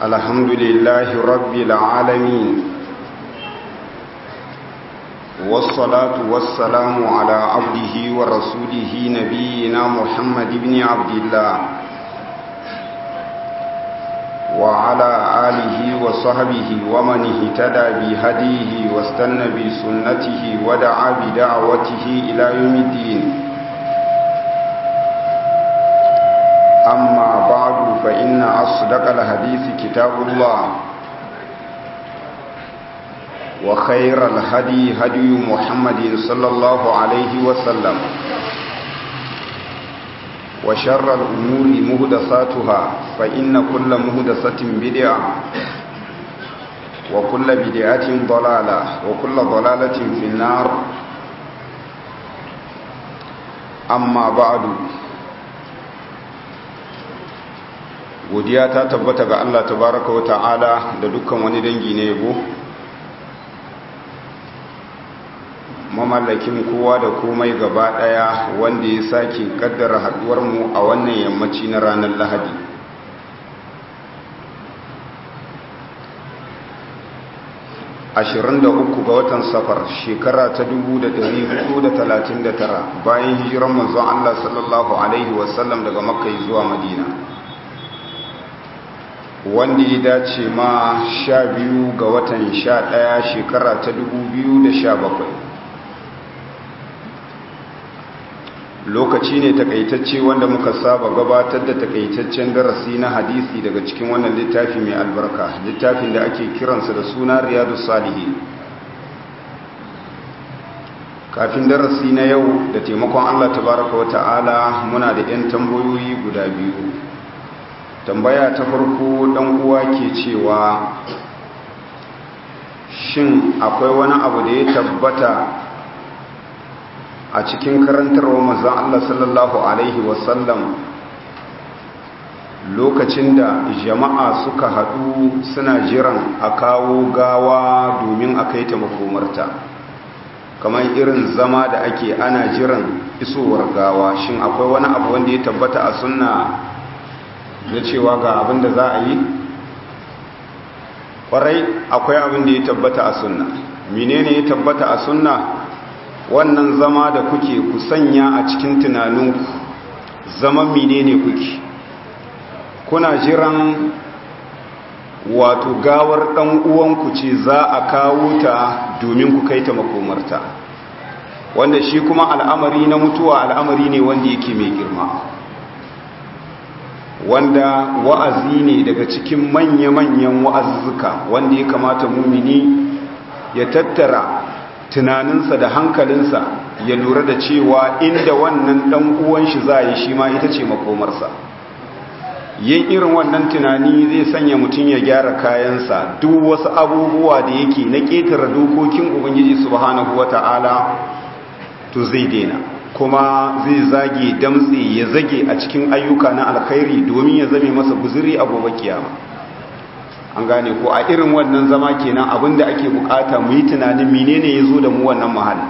الحمد لله رب العالمين والصلاة والسلام على عبده ورسوله نبينا محمد بن عبد الله وعلى آله وصحبه ومن اهتدى بهديه واستنى بسنته ودعا بدعوته إلى يوم الدين أما بعد فإن أصدق الحديث كتاب الله وخير الهدي هدي محمد صلى الله عليه وسلم وشر الأمور مهدساتها فإن كل مهدسة بدعة وكل بدعة ضلالة وكل ضلالة في النار أما بعد godiya ta tabbata ga Allah tabaraka wa ta'ala da dukkan wani dangi na yabo mamallakin kowa da komai gaba daya wanda ya sake kaddara haduwar mu a wannan yammaci na ranar Lahadi ashirin da uku ga watan safar shekara ta dubu da da da talatin tara, bayan hijiran manzon Allah sallallahu alaihi wasallam daga makka zuwa madina wanda ya dace ma sha biyu ga watan sha ɗaya shekara ta dubu biyu da sha bakwai. lokaci ne takaitacce wanda muka saba gabatar da takaitaccen darasi na hadisi daga cikin wannan littafi mai albarka littafin da ake kiransa da suna riyadu salihi kafin darasi na yau da taimakon allah tabaraka wa ta'ala muna da 'yan tambayoyi guda biyu tambaya ta farko dan uwa ke cewa shin akwai wani abu da ya tabbata a cikin karantarwa manzon Allah sallallahu alaihi wasallam lokacin da jama'a suka haɗu suna jiran a kawo gawa domin a kai ta makomarta kamar irin zama da ake ana jiran isowar gawa shin akwai wani abu wanda ya tabbata a sunna na cewa ga abin da za a yi kwarai akwai abin da ya tabbata a sunna menene ya tabbata a sunna wannan zama da kuke ku sanya a cikin tunaninku zaman menene kuke kuna jiran wato gawar dan uwanku ce za a kawo ta domin ku kai ta makomarta wanda shi kuma al'amari na mutuwa al'amari ne wanda yake mai girma wanda wa'azi ne daga cikin manya-manyan wa'azzuka wanda ya kamata mumini ya tattara tunaninsa da hankalinsa ya lura da cewa inda wannan dan uwan shi za yi shi ma ita ce makomarsa yin irin wannan tunani zai sanya mutum ya gyara kayansa duk wasu abubuwa da yake na ƙetare dokokin ubangiji subhanahu wata'ala to zai daina kuma zai zage damtse ya zage a cikin ayyuka na alkhairi domin ya zame masa guzuri a gobe kiyama an gane ko a irin wannan zama kenan abinda ake bukata mu yi tunanin menene ya zo da mu wannan mahalli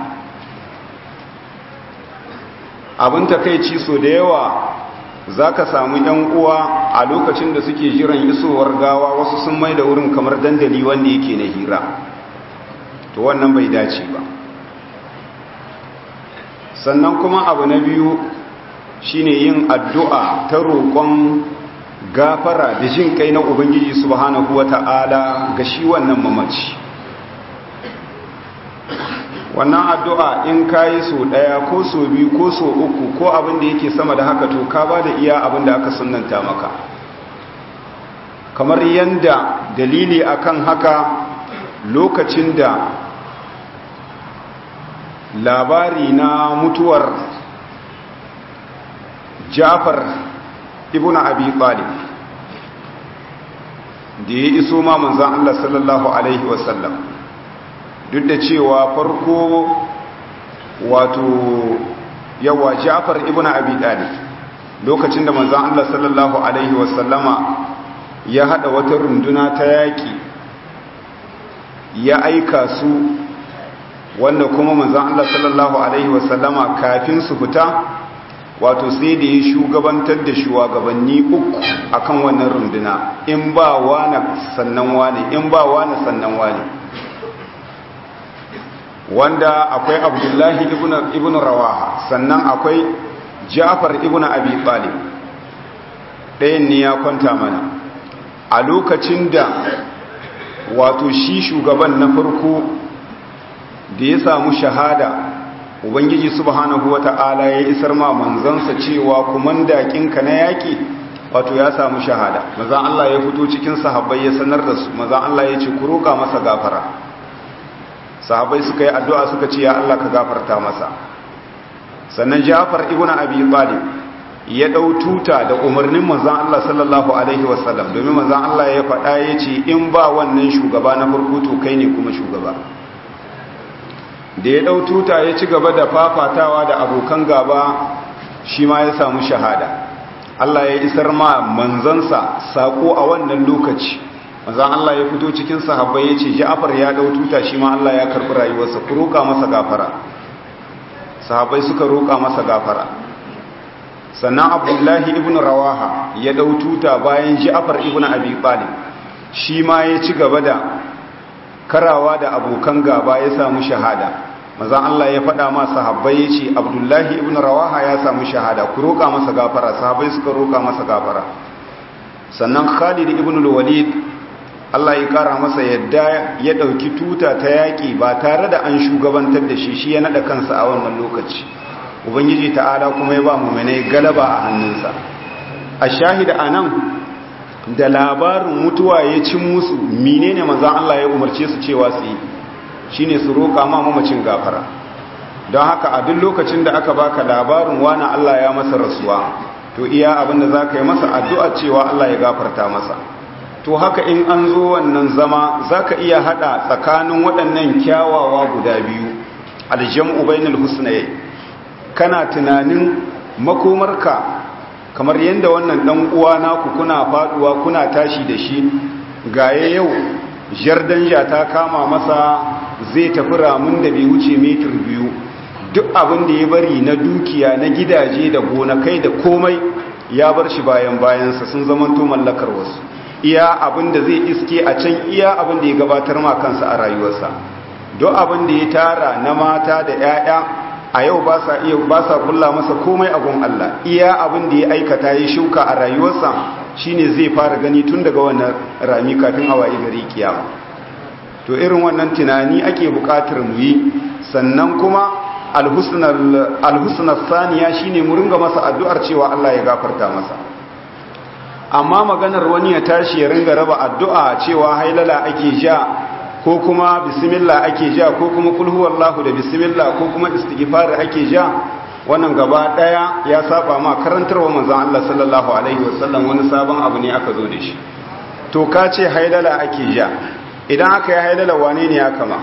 abin takaici so da yawa za ka samu yan uwa a lokacin da suke jiran isowar gawa wasu sun mai da wurin kamar dandali wanda yake na hira to wannan bai dace ba sannan kuma abu na biyu shine yin addu'a ta roƙon gafara da jin kai na ubangiji subhanahu wata'ala ga shi wannan mamaci wannan addu'a in kayi so ɗaya ko so biyu ko so uku ko abin da yake sama da haka to ka ba da iya abin da aka sunanta maka kamar yanda dalili akan haka lokacin da labari na mutuwar jafar ibn abi talib da ya iso ma manzan Allah sallallahu alaihi wasallam duk da cewa farko wato yawa jafar ibn abi talib lokacin da manzan Allah sallallahu alaihi wasallama ya hada wata runduna ta yaki ya aika su wanda kuma manzan Allah sallallahu Alaihi wasallama kafin su fita wato sai da ya shugabantar da shugabanni uku akan wannan runduna in ba wani sannan wani in ba wani sannan wani wanda akwai abdullahi ibn rawaha sannan akwai ja'far ibn abi talib ɗayan ne ya kwanta mana a lokacin da wato shi shugaban na farko da ya samu shahada ubangiji subhanahu wata'ala ya isar ma manzansa cewa kumandakinka na yaƙi wato ya samu shahada mazan Allah ya fito cikin sahabbai ya sanar da su mazan Allah ya ce ku roƙa masa gafara sahabbai suka yi addu'a suka ce ya Allah ka gafarta masa sannan Ja'far ibn Abi Talib ya dau tuta da umarnin manzon Allah sallallahu alaihi wasallam domin manzon Allah ya faɗa ya ce in ba wannan shugaba na farko to kai ne kuma shugaba da ya dau tuta ya ci gaba da fafatawa da abokan gaba shi ma ya samu shahada Allah ya isar ma manzansa sako a wannan lokaci manzan Allah ya fito cikin sahabbai ya ce Ja'far ya dau tuta shi ma Allah ya karbi rayuwarsa ku roƙa masa gafara sahabbai suka roƙa masa gafara sannan Abdullahi ibn Rawaha ya dau tuta bayan Ja'far ibn Abi Talib shi ma ya ci gaba da karawa da abokan gaba ya samu shahada manzan Allah ya faɗa ma sahabbai ya ce Abdullahi ibn Rawaha ya samu shahada ku roƙa masa gafara sahabbai suka roƙa masa gafara sannan Khalid ibn al-Walid Allah ya kara masa yadda ya ɗauki tuta ta yaƙi ba tare da an shugabantar da shi shi ya naɗa kansa a wannan lokaci ubangiji ta'ala kuma ya ba muminai galaba a hannunsa a shahida a nan da labarin mutuwa ya cin musu menene manzan Allah ya umarce su cewa su yi shine su roƙa ma mamacin gafara don haka a duk lokacin da aka baka labarin wani Allah ya masa rasuwa to iya abin da za ka yi masa addu'a cewa Allah ya gafarta masa to haka in an zo wannan zama za ka iya hada tsakanin waɗannan kyawawa guda biyu aljam'u bainal husnayai kana tunanin makomarka kamar yadda wannan dan uwa naku kuna faduwa kuna tashi da shi gaye yau jardanja ta kama masa zai tafi ramun da bai wuce metir biyu duk abin da ya bari na dukiya na gidaje da gonakai da komai ya bar shi bayan bayansa sun zamanto mallakar wasu iya abin da zai iske a can iya abin da ya gabatar ma kansa a rayuwarsa don abin da ya tara na mata da 'ya'ya a yau ba sa iya ba sa kulla masa komai a gun Allah iya abin da ya aikata ya shuka a rayuwarsa shine zai fara gani tun daga wannan rami kafin a wayi gari kiyama to irin wannan tunani ake buƙatar mu yi sannan kuma alhusnar saniya shine mu ringa masa addu'ar cewa Allah ya gafarta masa amma maganar wani ya tashi ya ringa raba addu'a cewa hailala ake ja ko kuma bismillah ake ja ko kuma kulhu wallahu da bismillah ko kuma istighfar ake ja wannan gaba daya ya saba ma karantarwa manzon Allah sallallahu alaihi wasallam wani sabon abu ne aka zo da shi to ka ce hailala ake ja idan aka yi hailala wane ne ya kama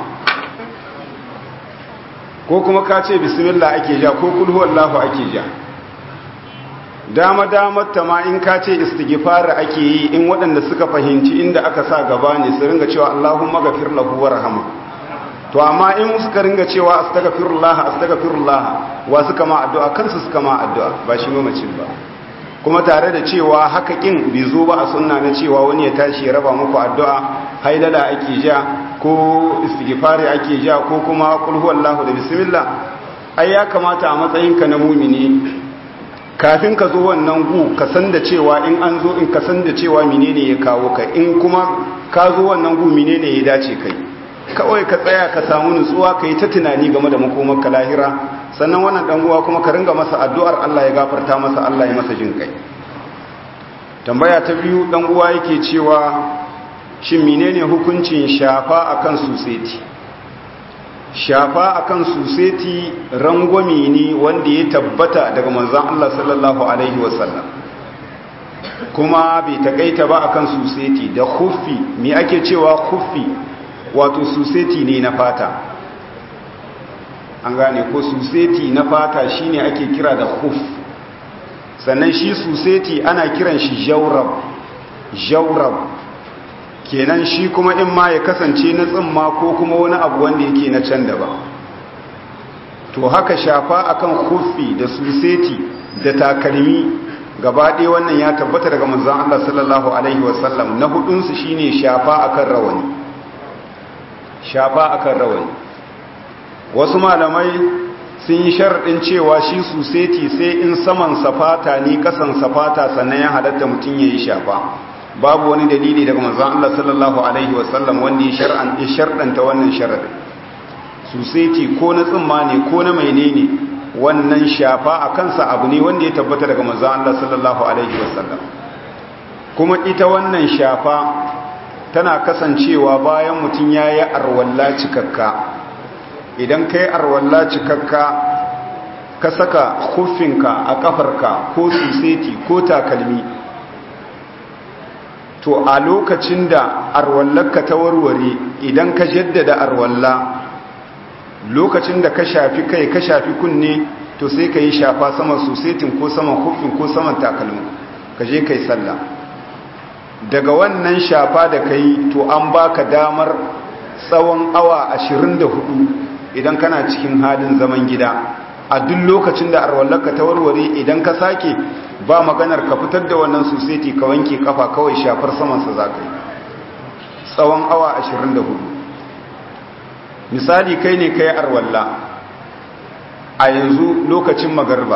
ko kuma ka ce bismillah ake ja ko kulhu wallahu ake ja dama damar ta ma in ka ce istighfar ake yi in waɗanda suka fahimci inda aka sa gaba ne su ringa cewa Allahumma ghafir lahu warhamhu to amma in suka ringa cewa astaghfirullah astaghfirullah wa suka ma addu'a kansu suka ma addu'a ba shi mamacin ba kuma tare da cewa haka kin bai zo ba a sunna na cewa wani ya tashi ya raba muku addu'a hailala ake ja ko istighfari ake ja ko kuma qul huwallahu da bismillah ai ya kamata a matsayinka na mumini kafin ka zo wannan gu ka san da cewa in an zo in ka san da cewa menene ya kawo ka in kuma ka zo wannan gu menene ya dace kai kawai ka tsaya ka samu nutsuwa ka yi ta tunani game da makomar ka lahira sannan wannan dan uwa kuma ka ringa masa addu'ar Allah ya gafarta masa Allah ya masa jin kai tambaya ta biyu dan uwa yake cewa shin menene hukuncin shafa akan suseti shafa akan suseti rangwami ne wanda ya tabbata daga manzon Allah sallallahu alaihi wasallam kuma bai takaita ba akan suseti da khuffi me ake cewa khuffi wato suseti ne na fata an gane ko suseti na fata shine ake kira da khuf sannan shi suseti ana kiran shi jawrab jawrab kenan shi kuma in ma ya kasance na tsimma ko kuma wani abu wanda yake na can da ba to haka shafa akan kufi da suseti da takalmi gaba ɗaya wannan ya tabbata daga manzon Allah sallallahu alaihi wasallam na hudunsu shine shafa akan rawani shafa akan rawani wasu malamai sun yi sharaɗin cewa shi suseti sai in saman safata ne kasan safata sannan ya halatta mutum ya yi shafa babu wani dalili daga manzon Allah sallallahu alaihi wasallam wanda ya sharɗanta wannan sharaɗin suseti ko na tsimma ne ko na menene wannan shafa a kansa abu ne wanda ya tabbata daga manzon Allah sallallahu alaihi wasallam kuma ita wannan shafa tana kasancewa bayan mutum ya yi arwalla cikakka idan ka yi arwalla cikakka ka saka hufinka a kafarka ko suseti ko takalmi to a lokacin da arwallarka ta warware idan ka jaddada arwalla lokacin da ka shafi kai ka shafi kunne to sai ka yi shafa saman susetin ko saman hufin ko saman takalmi ka je ka yi sallah daga wannan shafa da ka yi to an baka damar tsawon awa 24 idan kana cikin halin zaman gida a duk lokacin da arwallarka ta warware idan ka sake ba maganar ka fitar da wannan suseti ka wanke kafa kawai shafar samansa za ka yi tsawon awa 24 misali kai ne kai arwalla a yanzu lokacin magarba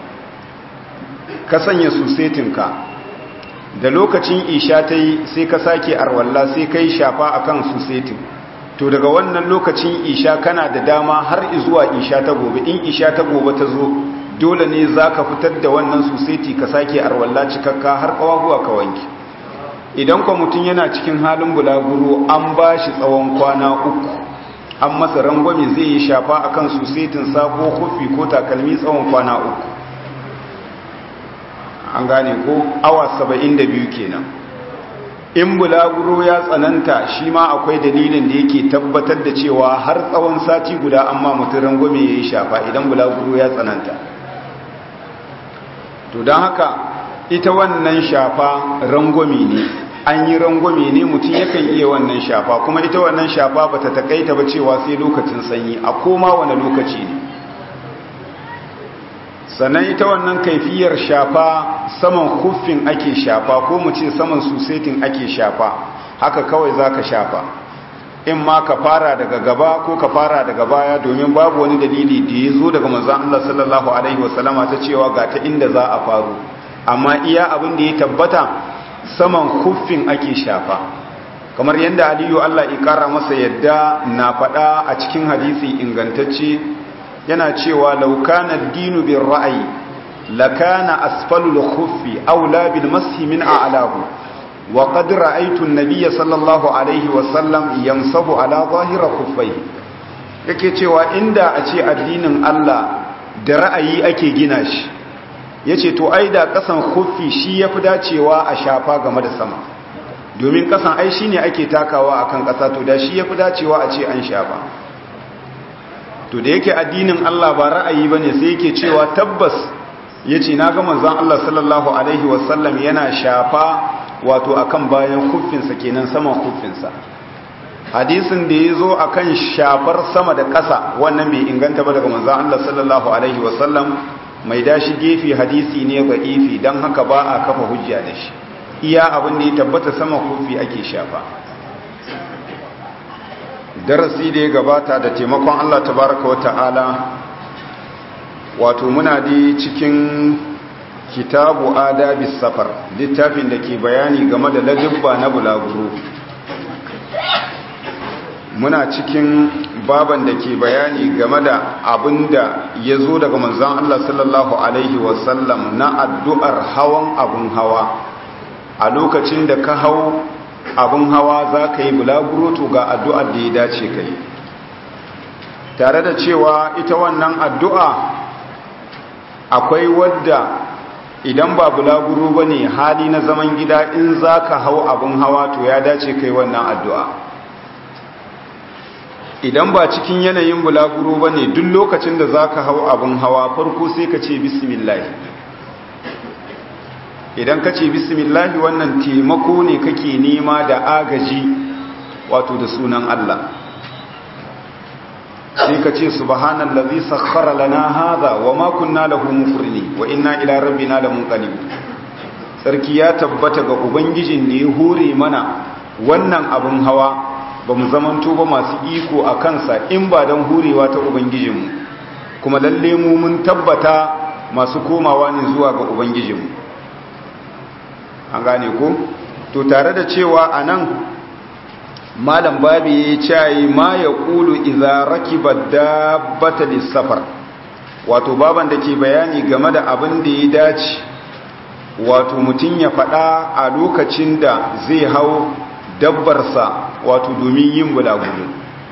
ka sanya susetinka da lokacin isha ta yi sai ka sake arwalla sai kai shafa akan susetin to daga wannan lokacin isha kana da dama har zuwa isha ta gobe in isha ta gobe ta zo dole ne za ka fitar da wannan suseti ka sake arwalla cikakka har kawaguwa ka wanki idan kwa mutum yana cikin halin bulaguro an ba shi tsawon kwana uku an masa rangwame zai yi shafa akan susetin sabo kufi ko takalmi tsawon kwana uku an gane ko awa saba'in da biyu kenan in bulaguro ya tsananta shi ma akwai dalilin da yake tabbatar da cewa har tsawon sati guda amma mutum rangwame ya yi shafa idan bulaguro ya tsananta to don haka ita wannan shafa rangwame ne an yi rangwame ne mutum yakan iya wannan shafa kuma ita wannan shafa ba ta takaita ba cewa sai lokacin sanyi a koma wani lokaci ne sannan ita wannan kaifiyar shafa saman kuffin ake shafa ko mu ce saman susetin ake shafa haka kawai za ka shafa in ma ka fara daga gaba ko ka fara daga baya domin babu wani dalili da ya zo daga manzan Allah sallallahu Alaihi wasallama ta cewa ga ta inda za a faru amma iya abin da ya tabbata saman kuffin ake shafa kamar yadda aliyu Allah ikara masa yadda na faɗa a cikin hadisi ingantacce yana cewa laukana dinu bin ra'ayi lakana asfalul khuffi aula bil mashi min a'lahu wa qad ra'aytu an-nabiyya sallallahu alaihi wa sallam yamsahu ala zahira khuffai yake cewa inda a ce addinin Allah da ra'ayi ake gina shi yace to ai da kasan khuffi shi yafi dacewa a shafa game da sama domin kasan ai shine ake takawa akan kasa to da shi yafi dacewa a ce an shafa to da yake addinin Allah ba ra'ayi bane sai yake cewa tabbas yace na ga manzon Allah sallallahu alaihi wasallam yana shafa wato akan bayan kuffinsa kenan saman kuffinsa hadisin da yazo akan shafar sama da ƙasa wannan bai inganta ba daga manzon Allah sallallahu alaihi wasallam mai dashi gefe hadisi ne ga ifi dan haka ba a kafa hujja da shi iya abin da ya tabbata sama kuffi ake shafa darasi da ya gabata da taimakon Allah tabaraka wa ta'ala wato muna di cikin kitabu adabis safar littafin da ke bayani game da ladubba na bulaguro muna cikin baban da ke bayani game da abin da ya zo daga manzan Allah sallallahu Alaihi wasallam na addu'ar hawan abin hawa a lokacin da ka hau abin hawa za ka yi bulaguro to ga addu'ar da ya dace ka yi tare da cewa ita wannan addu'a akwai wadda idan ba bulaguro ba ne hali na zaman gida in za ka hau abin hawa to ya dace ka yi wannan addu'a idan ba cikin yanayin bulaguro ba ne duk lokacin da za ka hau abin hawa farko sai ka ce bismillahi idan ka ce bismillahi wannan taimako ne kake nema da agaji wato da sunan Allah sai ka ce subhanallazi sakhkhara lana hadha wama kunna lahu muqrinin wa inna ila rabbina lamunqalibun sarki ya tabbata ga ubangijin da ya hore mana wannan abin hawa ba mu zamanto ba masu iko a kansa in ba don hurewa ta ubangijinmu kuma lalle mu mun tabbata masu komawa ne zuwa ga ubangijinmu an gane ko to tare da cewa a nan malam babi ya yi cayi ma ya ƙulu izaraki ba dabbata lissafar wato baban da ke bayani game da abin da ya dace wato mutum ya faɗa a lokacin da zai hau dabbarsa wato domin yin bulaguro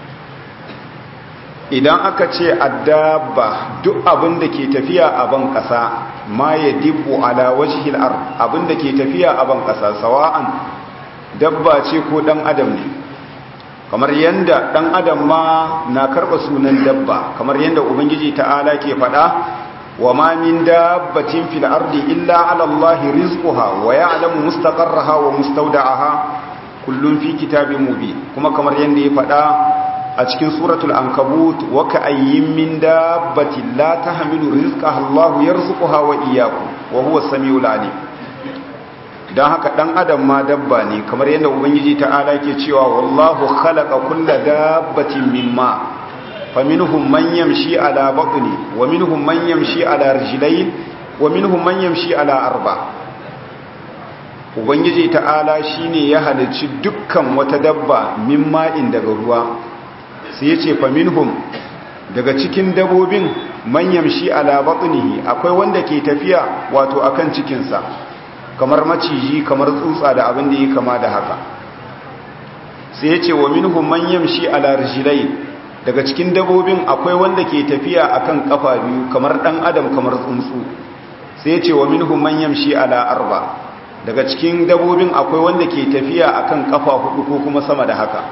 idan aka ce addabba duk abin da ke tafiya a ban ƙasa ma ya dibbo ala wajhil ard abin da ke tafiya a ban ƙasa sawa'an dabba ce ko ɗan adam ne kamar yanda ɗan adam ma na karɓa sunan dabba kamar yanda ubangiji ta'ala ke faɗa wa ma min dabbatin fil ardi illa ala allahi rizquha wa ya'lamu mustaqarraha wa mustawda'aha kullum fi kitabin mubin kuma kamar yanda ya faɗa a cikin suratul ankabut wa ka'ayyin min dabbatin la tahmilu rizqaha Allahu yarzuquha wa iyyakum wa huwa as-sami'ul alim dan haka dan adam ma dabba ne kamar yanda ubangiji ta'ala ke cewa wallahu khalaqa kulla dabbatin mimma faminhum man yamshi ala batni wa minhum man yamshi ala rijlayn wa minhum man yamshi ala arba' ubangiji ta'ala shine ya halicci dukkan wata dabba min ma'in daga ruwa sai ya ce faminhum daga cikin dabobin manyan shi ala batnihi akwai wanda ke tafiya wato akan cikinsa kamar maciji kamar tsutsa da abin da ya kama da haka sai ya ce wa minhum manyan shi ala rijlai daga cikin dabobin akwai wanda ke tafiya akan kafa biyu kamar dan adam kamar tsuntsu sai ya ce wa minhum manyan shi ala arba' daga cikin dabobin akwai wanda ke tafiya akan kafa hudu ko kuma sama da haka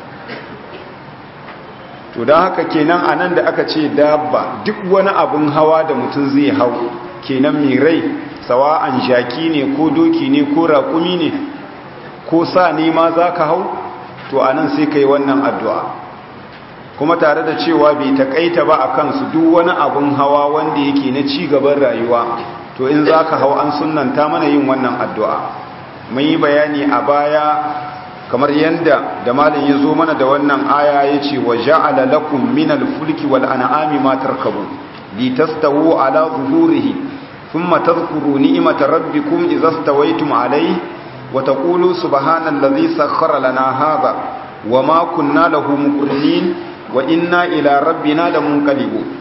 to don haka kenan anan da aka ce dabba duk wani abin hawa da mutum zai hau kenan mai rai sawa'an jaki ne ko doki ne ko raƙumi ne ko sa ne ma za ka hau to anan sai ka yi wannan addu'a kuma tare da cewa bai taƙaita ba a kansu duk wani abin hawa wanda yake na ci gaban rayuwa to in za ka hau an sunanta mana yin wannan addu'a mun yi bayani a baya kamar yadda da malin ya zo mana da wannan aya ya ce wa ja'ala lakum minal fulki wal an'ami ma tarkabu li tastawu ala zuhurihi thumma tadhkuru ni'mata rabbikum idza stawaytum alayhi wa taqulu subhanallazi sakhkhara lana hadha wa ma kunna lahu muqrinin wa inna ila rabbina lamunqalibun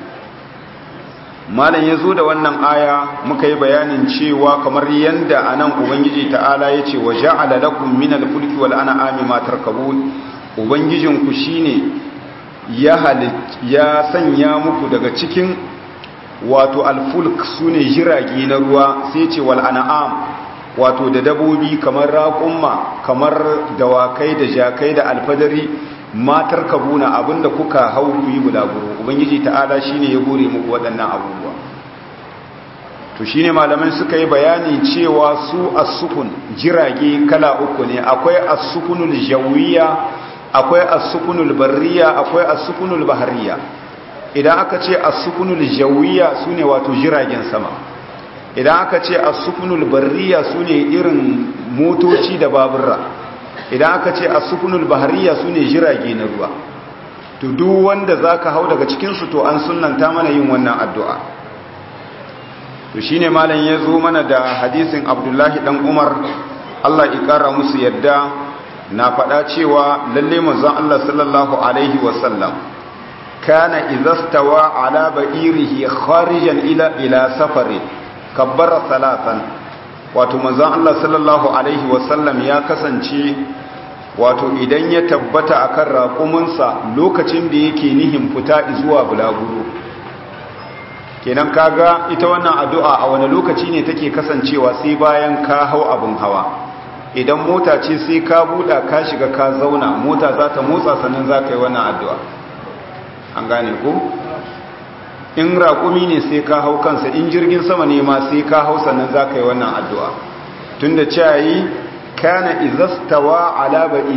malam ya zo da wannan aya muka yi bayanin cewa kamar yadda a nan ubangiji ta'ala ya ce wa ja'ala lakum min al-fulki wal an'ami ma tarkabun ubangijinku shine ya ya sanya muku daga cikin wato al-fulk sune jirage na ruwa sai ce wal an'am wato da dabobi kamar raƙumma kamar dawakai da jakai da alfadari matar kabuna abinda kuka hau ku yi bulaguro ubangiji ta'ala shine ya gore muku waɗannan abubuwa to shine malamai suka yi bayani cewa su as-sukun jirage kala uku ne akwai as-sukunul jawiyya akwai as-sukunul barriya akwai as-sukunul bahariya idan aka ce as-sukunul jawiyya sune wato jiragen sama idan aka ce as-sukunul barriya sune irin motoci da baburra idan aka ce as-sukunul bahariya sune jirage na ruwa to duk wanda zaka hau daga cikin su to an sunnanta mana yin wannan addu'a to shine malam ya zo mana da hadisin Abdullahi dan Umar Allah ya kara musu yadda na faɗa cewa lalle manzon Allah sallallahu alaihi wasallam kana idzastawa ala ba'irihi kharijan ila ila safari kabbara salatan wato manzon Allah sallallahu alaihi wasallam ya kasance wato idan ya tabbata akan raƙuminsa lokacin da yake nihin fita zuwa bulaguro kenan kaga ita wannan addu'a a wani lokaci ne take kasancewa sai bayan ka hau abin hawa idan mota ce sai ka buɗa ka shiga ka zauna mota za ta motsa sannan za ka yi wannan addu'a an gane ko in raƙumi ne sai ka hau kansa in jirgin sama ne ma sai ka hau sannan za ka yi wannan addu'a tun da cayi kana izastawa ala ba'irihi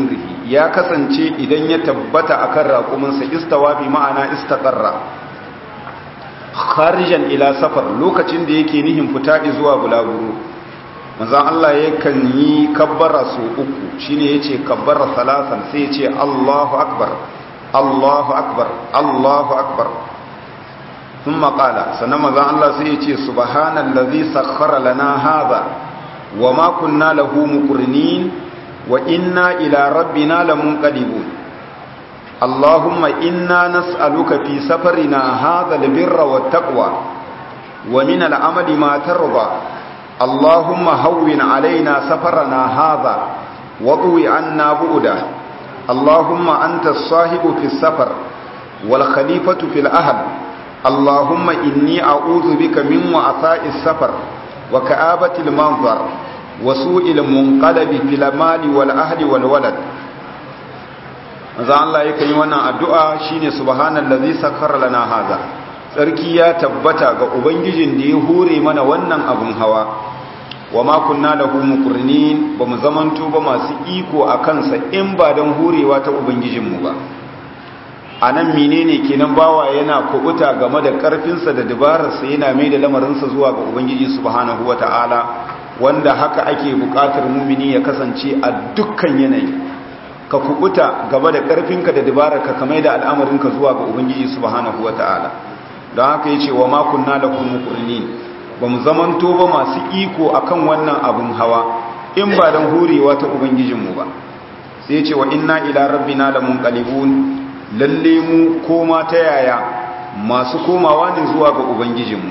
ya kasance idan ya tabbata akan raƙuminsa istawa bi ma'ana istaqarra kharijan ila safar lokacin da yake nihin fita zuwa bulaguro manzon Allah yakan yi kabbara su uku shine yace kabbara salasan sai yace Allahu akbar Allahu akbar Allahu akbar thumma qala sannan manzon Allah sai yace subhanallazi sakhkhara lana hadha wama kunna lahu muqrinin wa inna ila rabbina lamunqalibun اللهم إنا نسألك في سفرنا هذا البر والتقوى ومن العمل ما ترضى اللهم هون علينا سفرنا هذا وضوي عنا بؤده اللهم أنت الصاحب في السفر والخليفة في الأهل اللهم إني أعوذ بك من وعثاء السفر وكآبة المنظر وسوء المنقلب في المال والأهل والولد manzo Allah yake yi wannan addu'a shine subhanallazi sakhkhara lana hadha sarki ya tabbata ga ubangijin da ya hore mana wannan abun hawa wama kunna lahu muqrinin bamu zamanto ba masu iko akan sa in ba dan horewa ta ubangijin mu ba anan menene kenan bawa yana kubuta game da karfin sa da dabarar sa yana mai da lamarin sa zuwa ga ubangiji subhanahu wataala wanda haka ake bukatar mumini ya kasance a dukkan yanayi ka kubuta gaba da ƙarfinka da dabararka kamar da al'amarinka zuwa ga ubangiji subhanahu wata'ala don haka yace wa ma kunna lakum muqrinin ba mu zamanto ba masu iko akan wannan abun hawa in ba dan hurewa ta ubangijinmu ba sai yace wa inna ila rabbina lamunqalibun lalle mu koma ta yaya masu komawa ne zuwa ga ubangijinmu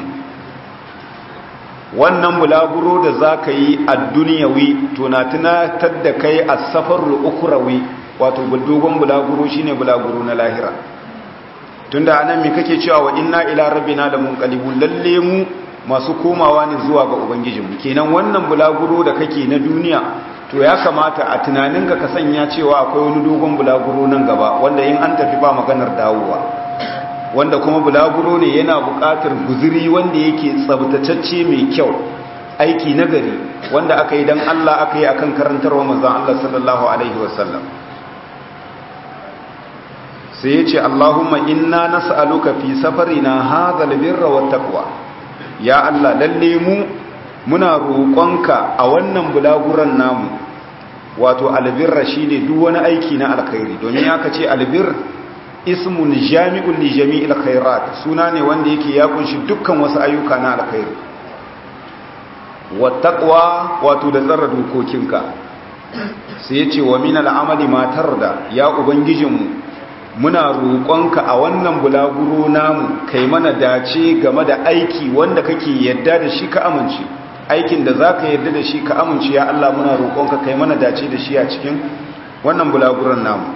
wannan bulaguro da za ka yi a duniyawi to na tunatar da kai a safarul ukurawi wato dogon bulaguro shine bulaguro na lahira tunda anan me kake cewa wa inna ila rabbina la munqalibun lalle mu masu komawa ne zuwa ga ubangijinmu kenan wannan bulaguro da kake na duniya to ya kamata a tunaninka ka sanya cewa akwai wani dogon bulaguro nan gaba wanda in an tafi ba maganar dawowa wanda kuma bulaguro ne yana buƙatar guziri wanda yake tsabtatacce mai kyau aiki nagari wanda aka yi don Allah aka yi akan karantarwa manzon Allah sallallahu alaihi wasallam sai yace Allahumma inna nas'aluka fi safarina hadha albirra wattaqwa ya Allah lalle mu muna roƙonka a wannan bulaguran namu wato albirra shine duk wani aiki na alkhairi domin aka ce albir ismun jami'un li jami'il khairat suna ne wanda yake ya kunshi dukkan wasu ayyuka na alkhairi wattaqwa wato da tsara dokokinka sai yace wa min al'amali ma tarda ya ubangijinmu muna roƙonka a wannan bulaguro namu kai mana dace game da aiki wanda kake yadda da shi ka amince aikin da zaka yadda da shi ka amince ya Allah muna roƙonka kai mana dace da shi a cikin wannan bulaguron namu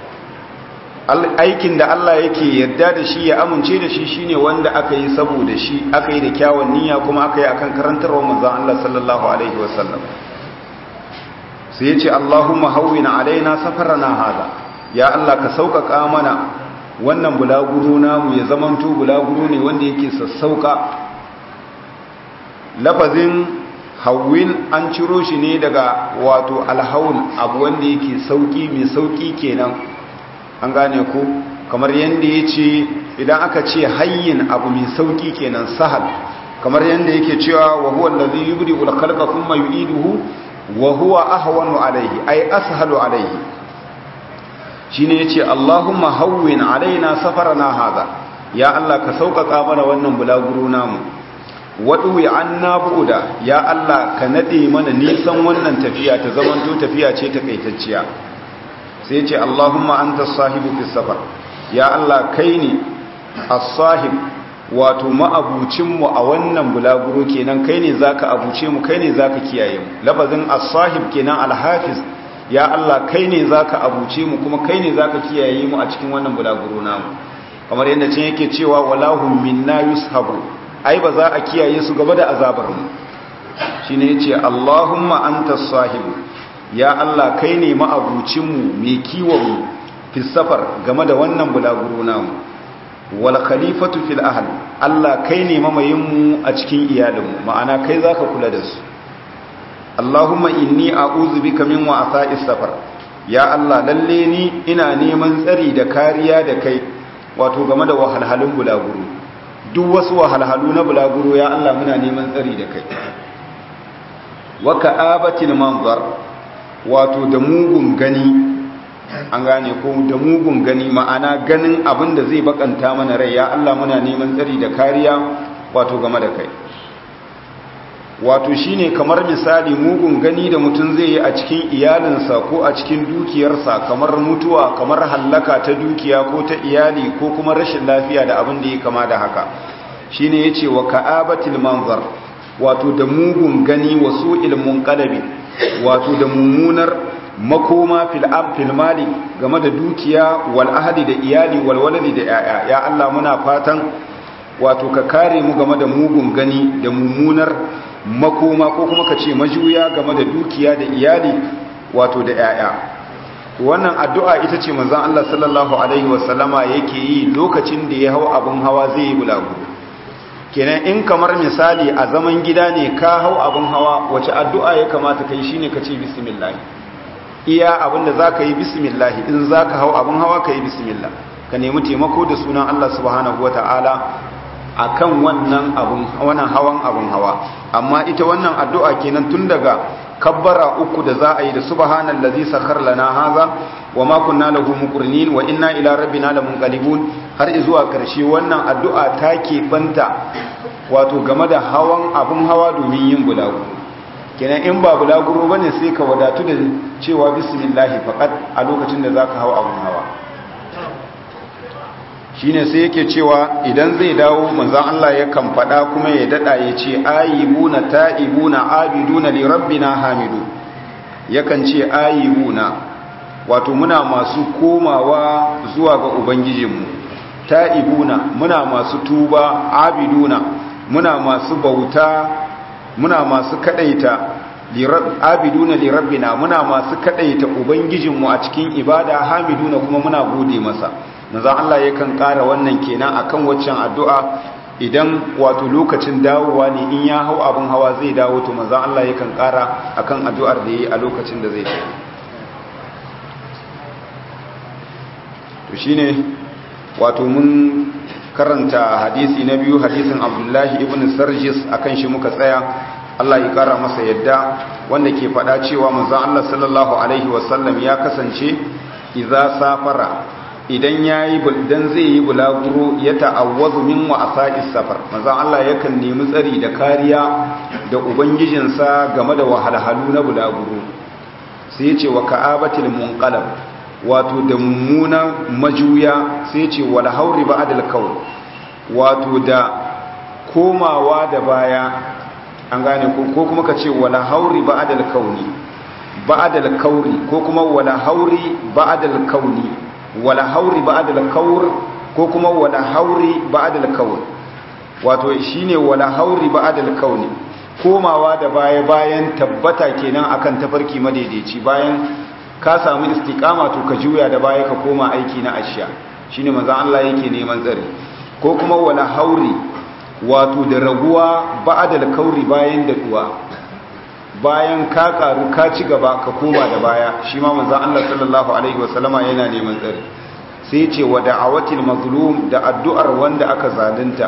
aikin da Allah yake yarda da shi ya amince da shi shine wanda aka yi saboda shi aka yi da kyawun niyya kuma aka yi akan karantarwar manzon Allah sallallahu alaihi wasallam sai yace Allahumma hawwina alaina safarana hada ya Allah ka sauƙaƙa mana wannan bulaguro namu ya zamanto bulaguro ne wanda yake sassauka lafazin hawwin an ciro shi ne daga wato alhaul abu wanda yake sauki mai sauki kenan an gane ku kamar yadda ya ce idan aka ce hayyin abu mai sauki kenan sahal kamar yadda yake cewa wa huwa allazi yubdi ul khalqa thumma yu'iduhu wa huwa ahwanu alayhi ay ashalu alayhi shine yace Allahumma hawwin alaina safarana hada ya Allah ka sauƙaƙa mana wannan bulaguro namu waɗuwi an na buɗa ya Allah ka naɗe mana nisan wannan tafiya ta zamanto tafiya ce takaitacciya sai ce Allahumma anta sahibu fi safar ya Allah kai ne as-sahib wato ma'abucinmu a wannan bulaguro kenan kai ne zaka abuce mu kai ne zaka kiyaye mu lafazin as-sahib kenan al-hafiz ya Allah kai ne zaka abuce mu kuma kai ne zaka kiyaye mu a cikin wannan bulaguro namu kamar yadda cin yake cewa walahum minna yushabu ai ba za a kiyaye su gaba da azabar mu shine yace Allahumma antas sahib ya Allah kai ne ma'abucin mu mai kiwon mu fi safar game da wannan bulaguro namu wal khalifatu fil ahl Allah kai ne mamayin mu a cikin iyalinmu ma'ana kai zaka kula da su Allahumma inni a'udhu bika min wa'tha'is safar ya Allah lalle ni ina neman tsari da kariya da kai wato game da wahalhalun bulaguro duk wasu wahalhalu na bulaguro ya Allah muna neman tsari da kai wa ka'abatil manzar wato da mugun gani an gane ko da mugun gani ma'ana ganin abin da zai bakanta mana rai ya Allah muna neman tsari da kariya wato game da kai wato shine kamar misali mugun gani da mutum zai yi a cikin iyalinsa ko a cikin dukiyarsa kamar mutuwa kamar hallaka ta dukiya ko ta iyali ko kuma rashin lafiya da abin da ya kama da haka shine yace wa ka'abatil manzar wato da mugun gani wasu ilmun qalabi wato da mummunar makoma fil ab fil mali game da dukiya wal ahadi da iyali wal waladi da yaya ya Allah muna fatan wato ka kare mu game da mugun gani da mummunar makoma ko kuma ka ce majuya game da dukiya da iyali wato da yaya wannan addu'a ita ce manzon Allah sallallahu alaihi wasallama yake yi lokacin da ya hau abin hawa zai yi bulagu kenan in kamar misali a zaman gida ne ka hau abin hawa wace addu'a ya kamata kai shine ka ce bismillah iya abinda zaka yi bismillah in zaka hau abin hawa ka yi bismillah ka nemi taimako da sunan Allah subhanahu wataala akan wannan abun wannan hawan abun hawa amma ita wannan addu'a kenan tun daga kabbara uku da za a yi da subhanallazi sakhar lana haza wama kunna lahu muqrinin wa inna ila rabbina lamunqalibun har zuwa karshe wannan addu'a ta ke banta wato game da hawan abun hawa domin yin bulagu kenan in ba bulaguro bane sai ka wadatu da cewa bismillah faqat a lokacin da zaka hawa abun hawa shine sai yake cewa idan zai dawo manzon Allah yakan faɗa kuma ya dada ya ce ayibuna ta'ibuna abiduna li rabbina hamidu yakan ce ayibuna wato muna masu komawa zuwa ga ubangijinmu ta'ibuna muna masu tuba abiduna muna masu bauta muna masu kadaita abiduna li rabbina muna masu kadaita ubangijinmu a cikin ibada hamiduna kuma muna gode masa manzo Allah yakan ƙara wannan kenan akan waccan addu'a idan wato lokacin dawowa ne in ya hau abin hawa zai dawo to manzo Allah yakan ƙara akan addu'ar da yayi a lokacin da zai tafi to shine wato mun karanta hadisi na biyu hadisin Abdullahi ibn Sarjis akan shi muka tsaya Allah ya ƙara masa yadda wanda ke faɗa cewa manzo Allah sallallahu alaihi wasallam ya kasance idza safara idan ya yi dan zai yi bulaguro ya ta'awwazu min wa'asa'is safar manzon Allah yakan nemi tsari da kariya da ubangijinsa game da wahalhalu na bulaguro sai ya ce wa ka'abatil munqalab wato da mummuna majuya sai ya ce wal hauri ba'dal kawl wato da komawa da baya an gane ko kuma ka ce wal hauri ba'dal kauni ba'dal kauri ko kuma wal hauri ba'dal kauni wala hauri ba'dal kaur ko kuma wala hauri ba'dal kaur wato shine wala hauri ba'dal kauni komawa da baya bayan tabbata kenan akan tafarki madaidaici bayan ka samu istiqama to ka juya da baya ka koma aiki na ashiya shine manzon Allah yake neman tsari ko kuma wala hauri wato da raguwa ba'dal kauri bayan da duwa bayan ka karu ka ci gaba ka koma da baya shi ma manzon Allah sallallahu alaihi wasallama yana neman tsari sai ce wa da'awatil mazlum da addu'ar wanda aka zalunta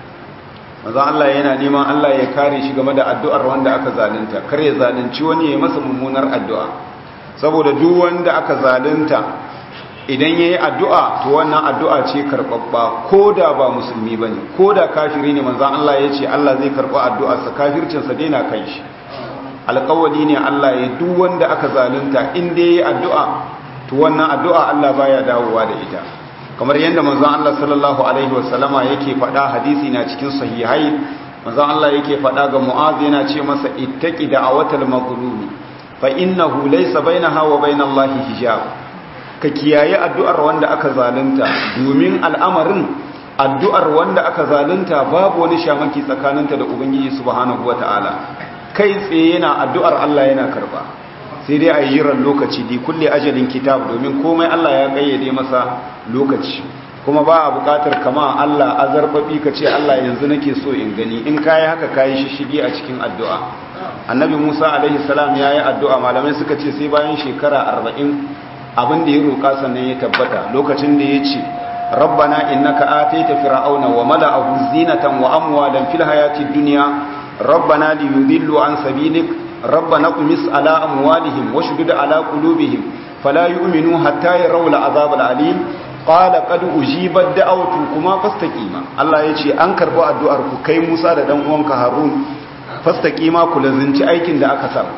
manzon Allah yana neman Allah ya kare shi game da addu'ar wanda aka zalunta kar ya zalunci wani ya masa mummunar addu'a saboda duk wanda aka zalunta idan yayi addu'a to wannan addu'a ce karbabba koda ba musulmi bane koda kafiri ne manzon Allah ya ce Allah zai karba addu'arsa kafircin sa daina kan shi alƙawali ne Allah ya duk wanda aka zalunta in dai yayi addu'a to wannan addu'a Allah baya dawowa da ita kamar yadda manzon Allah sallallahu alaihi wasallama yake faɗa hadisi na cikin sahihai manzon Allah yake faɗa ga Mu'az yana ce masa ittaqi da'awatal mazlumi fa innahu laysa bainaha wa bainallahi hijab ka kiyaye addu'ar wanda aka zalunta domin al'amarin addu'ar wanda aka zalunta babu wani shamaki tsakaninta da ubangiji subhanahu wataala kai tsaye yana addu'ar Allah yana karba sai dai a yi ran lokaci di kulle ajalin kitab domin komai Allah ya kayyade masa lokaci kuma ba a bukatar kama Allah azarbabi ka ce Allah yanzu nake so in gani in kayi haka kayi shishigi a cikin addu'a annabi musa alaihi salam ya yi addu'a malamai suka ce sai bayan shekara arba'in abin da ya roƙa sannan ya tabbata lokacin da ya ce rabbana innaka ataita fir'auna wa mala'ahu zinatan wa amwalan fil hayati dunya rabbana liyudillu an sabilik rabbana qumis ala amwalihim washdud ala qulubihim fala yu'minu hatta yarawla azab al-alim qala qad ujibat da'awtukuma fastaqima Allah yace an karbo addu'ar ku kai Musa da dan uwanka Harun fastaqima ku lazinci aikin da aka sa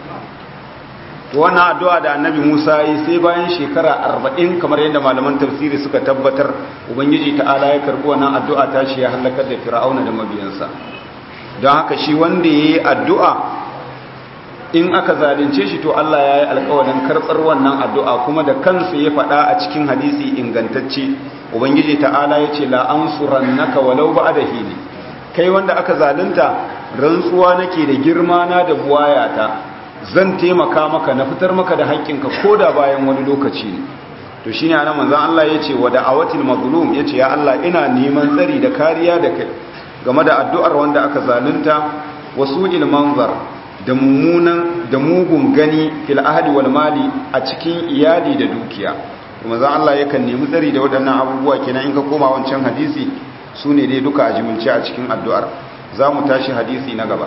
wannan addu'a da Annabi Musa yi sai bayan shekara 40 kamar yadda malaman tafsiri suka tabbatar ubangiji ta'ala ya karbo wannan addu'a ta shi ya halakar da Fir'auna da mabiyansa don haka shi wanda yayi addu'a in aka zalunce shi to Allah ya yi alkawarin karɓar wannan addu'a kuma da kansa ya faɗa a cikin hadisi ingantacce ubangiji ta'ala ya ce la'ansuran naka walau ba da hili kai wanda aka zalunta rantsuwa nake da girma na da buwayata zan taimaka maka na fitar maka da haƙƙinka ko da bayan wani lokaci ne to shi ne ana manzan Allah ya ce wa da'awatil mazlum ya ce ya Allah ina neman tsari da kariya da kai game da addu'ar wanda aka zalunta wasu ilmanzar da mummunan da mugun gani fil ahli wal mali a cikin iyali da dukiya kuma zan Allah yakan nemi tsari da waɗannan abubuwa kenan in ka koma wancan hadisi su ne dai duka a jimilce a cikin addu'ar za mu tashi hadisi na gaba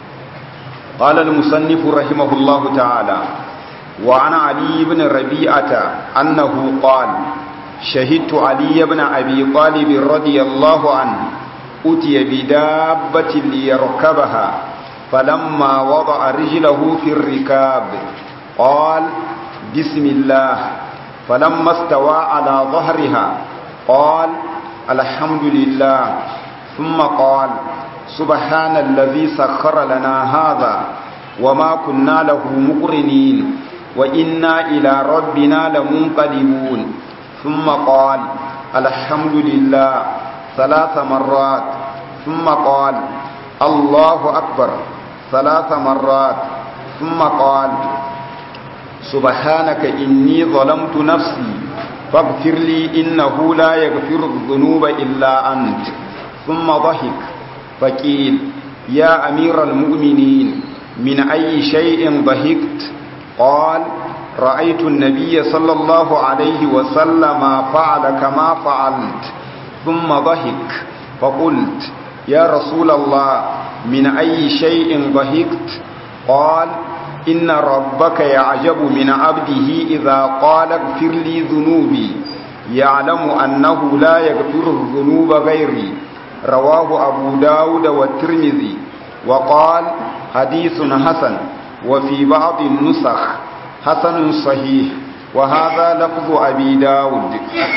qala al musannif rahimahullahu ta'ala wa ana ali ibn rabi'ata annahu qala shahidtu ali ibn abi talib radiyallahu anhu utiya bi dabbatin liyarkabaha فلما وضع رجله في الركاب قال بسم الله فلما استوى على ظهرها قال الحمد لله ثم قال سبحان الذي سخر لنا هذا وما كنا له مقرنين وإنا إلى ربنا لمنقلبون ثم قال الحمد لله ثلاث مرات ثم قال الله أكبر ثلاث مرات ثم قال سبحانك إني ظلمت نفسي فاغفر لي إنه لا يغفر الذنوب إلا أنت ثم ضحك فقيل يا أمير المؤمنين من أي شيء ضحكت قال رأيت النبي صلى الله عليه وسلم فعل كما فعلت ثم ضحك فقلت يا رسول الله من أي شيء ضحكت قال إن ربك يعجب من عبده إذا قال اغفر لي ذنوبي يعلم أنه لا يغفر الذنوب غيري رواه أبو داود والترمذي وقال حديث حسن وفي بعض النسخ حسن صحيح وهذا لفظ أبي داود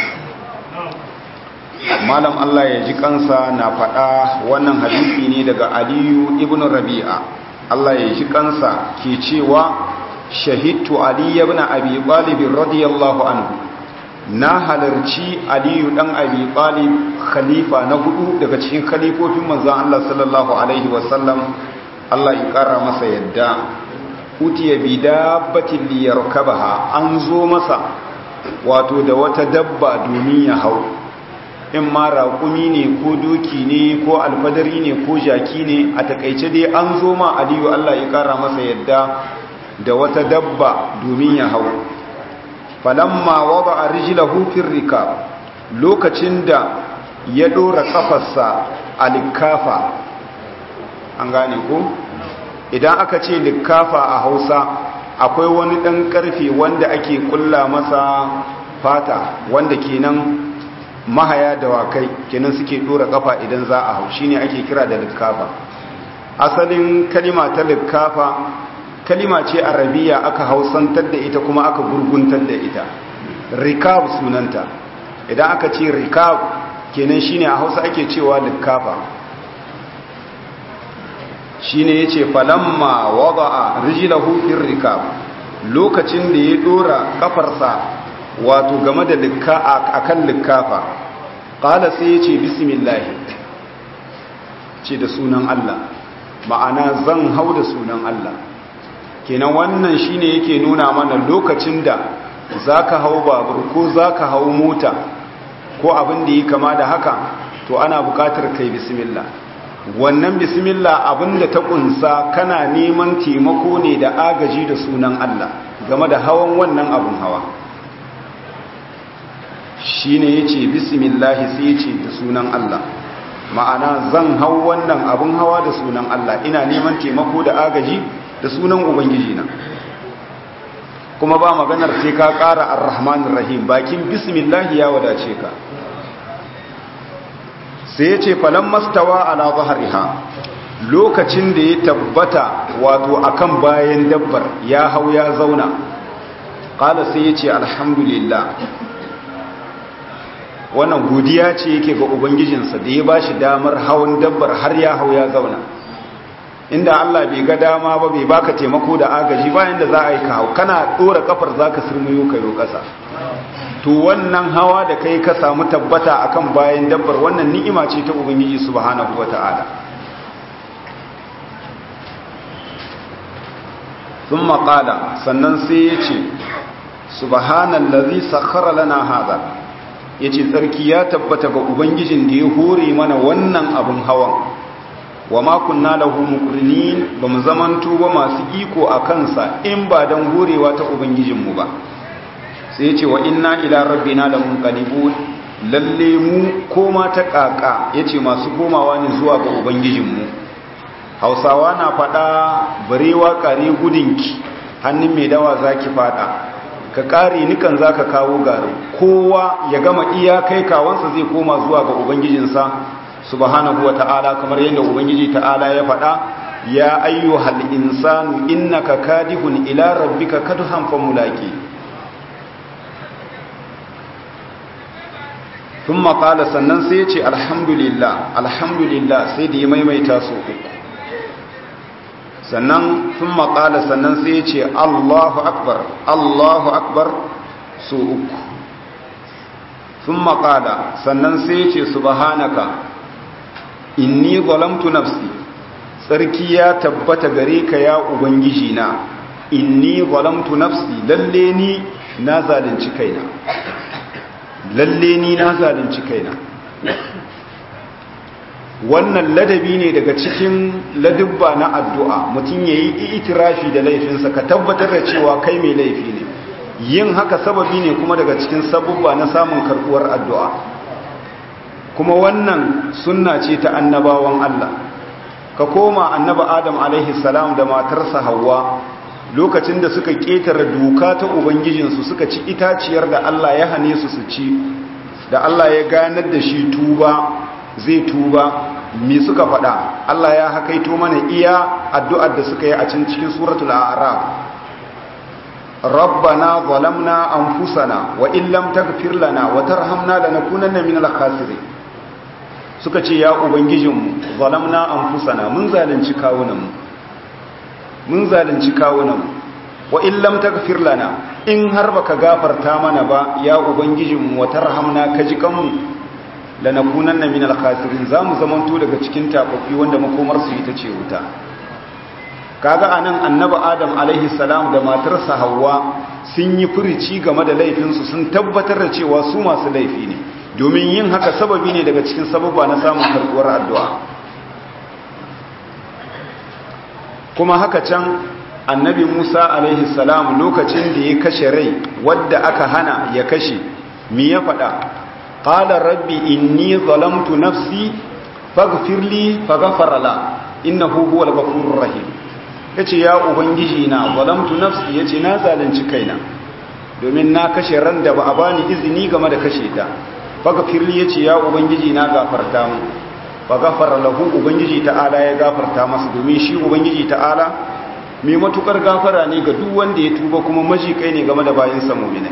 malam Allah ya ji kansa na faɗa wannan hadisi ne daga aliyu ibn rabi'a Allah ya ji kansa ke cewa shahidtu ali ibn abi talib radiyallahu anhu na halarci aliyu dan abi talib khalifa na hudu daga cikin khalifofin manzon Allah sallallahu alaihi wasallam Allah ya kara masa yadda utiya bi dabbatin liyarkabaha an zo masa wato da wata dabba domin ya hau in ma raƙumi ne ko doki ne ko alfadari ne ko jaki ne a takaice dai an zo ma aliyu Allah ya ƙara masa yadda da wata dabba domin ya hau falamma wada a rijilahu firrika lokacin da ya ɗora ƙafarsa a likafa an gane ko idan aka ce likafa a hausa akwai wani ɗan ƙarfe wanda ake ƙulla masa fata wanda kenan mahaya dawakai kenan suke dora kafa idan za a hau shine ake kira da likkafa asalin kalima ta likkafa kalima ce arabiya aka hausantar da ita kuma aka gurguntar da ita rikab sunanta idan aka ce rikab kenan shine a hausa ake cewa likkafa shine yace falamma wada'a rijlahu fir rikab lokacin da ya dora kafarsa wato game da likka akan likkafa qala sai yace bismillah ce da sunan Allah ma'ana zan hau da sunan Allah kenan wannan shine yake nuna mana lokacin da zaka hau babur ko zaka hau mota ko abin da yi kama da haka to ana bukatar kai bismillah wannan bismillah abinda ta kunsa kana neman taimako ne da agaji da sunan Allah game da hawan wannan abun hawa shine yace bismillah sai yace da sunan Allah ma'ana zan hau wannan abun hawa da sunan Allah ina neman taimako da agaji da sunan ubangiji na kuma ba maganar sai ka ƙara ar-rahmanir rahim bakin bismillah ya wadace ka sai ya ce falon mastawa ala zahariha lokacin da ya tabbata wato akan bayan dabbar ya hau ya zauna ƙala sai ya ce alhamdulillah wannan godiya ce yake ga ubangijinsa da ya ba shi damar hawan dabbar har ya hau ya zauna inda Allah bai ga dama ba bai baka taimako da agaji bayan da za a yi ka hau kana ɗora kafar za ka sirmiyo kayo ƙasa to wannan hawa da kai ka samu tabbata akan bayan dabbar wannan ni'ima ce ta ubangiji subhanahu wata'ala thumma qala sannan sai yace subhanallazi sakhkhara lana hada yace tsarki ya tabbata ga ubangijin da ya hore mana wannan abun hawan wa ma kunna lahu muqrinin bamu zamanto ba masu iko akan sa in ba dan horewa ta ubangijinmu ba sai ce wa inna ila rabbina lamunqalibun lalle mu koma ta kaka yace masu komawa ne zuwa ga ubangijinmu Hausawa na fada barewa kare gudunki hannun mai dawa zaki fada ka kare nikan zaka kawo garin kowa ya gama iya kai kawansa zai koma zuwa ga ubangijinsa subhanahu wata'ala kamar yadda ubangiji ta'ala ya fada ya ayyuhal insanu innaka kadihun ila rabbika kadhan famulaqi sun maƙala sannan sai ya ce alhamdulillah alhamdulillah sai da ya maimaita su uku sannan sun maƙala sannan sai ya ce allahu akbar allahu akbar su uku sun maƙala sannan sai ya ce subhanaka inni zalamtu nafsi tsarki ya tabbata gare ka ya ubangiji na inni zalamtu nafsi lalle ni na zalunci kaina lalle ni na zalunci kaina wannan ladabi ne daga cikin ladubba na addu'a mutum ya yi itirafi da laifinsa ka tabbatar da cewa kai mai laifi ne yin haka sababi ne kuma daga cikin sabubba na samun karbuwar addu'a kuma wannan sunna ce ta annabawan Allah ka koma annaba Adam alaihi salam da matarsa Hawwa lokacin da suka ƙetare doka ta ubangijinsu suka ci itaciyar da Allah ya hane su su ci da Allah ya ganar da shi tuba zai tuba me suka faɗa Allah ya hakaito mana iya addu'ar da suka yi a can cikin suratul a'raf rabbana zalamna anfusana wa in lam taghfir lana wa tarhamna lanakunanna minal khasirin suka ce ya ubangijinmu zalamna anfusana mun zalunci kawunanmu mun zalunci kawunanmu wa in lam taghfir lana in har baka gafarta mana ba ya ubangijinmu wa tarhamna ka ji kanmu lanakunanna minal khasirin zamu zamanto daga cikin tafafi wanda makomar su ita ce wuta kaga anan annabi adam alaihi salam da matarsa Hauwa sun yi furici game da laifinsu sun tabbatar da cewa su masu laifi ne domin yin haka sababi ne daga cikin sababa na samun karbuwar addu'a kuma haka can annabi musa alaihi salam lokacin da ya kashe rai wadda aka hana ya kashe mi ya faɗa ƙala rabbi inni zalamtu nafsi faghfirli faghfara la innahu huwal ghafurur rahim yace ya ubangiji na zalamtu nafsi yace na zalunci kaina domin na kashe ran da ba a bani izini game da kashe ta faghfirli yace ya ubangiji na gafarta mu faghfara lahu ubangiji ta'ala ya gafarta masa domin shi ubangiji ta'ala mai matukar gafara ne ga duk wanda ya tuba kuma majikai ne game da bayin sa mu'minai